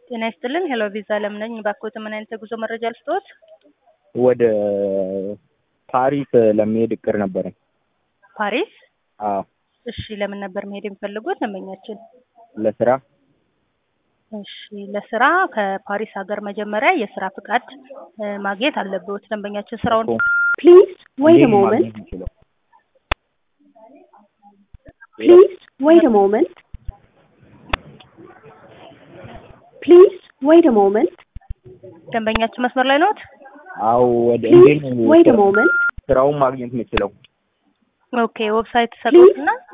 ጤና ይስጥልን። ሄሎ ቪዛ አለም ነኝ። ባክዎት ምን አይነት የጉዞ መረጃ ልስጥዎት? ወደ ፓሪስ ለመሄድ እቅድ ነበረኝ። ፓሪስ? አዎ እሺ፣ ለምን ነበር መሄድ የሚፈልጉት ደንበኛችን? ለስራ እሺ፣ ለስራ ከፓሪስ ሀገር መጀመሪያ የስራ ፍቃድ እ ማግኘት አለብዎት። ደንበኛችን ስራውን Please wait a እንዴት ነው moment. ማግኘት የምችለው? Please wait a moment. Please wait a moment. ደንበኛችን መስመር ላይ ነዎት? አዎ ወደ እንዴት Please ነው wait a ስራ- moment. ስራውን ማግኘት የምችለው? ኦኬ፣ ዌብሳይት ሰጡትና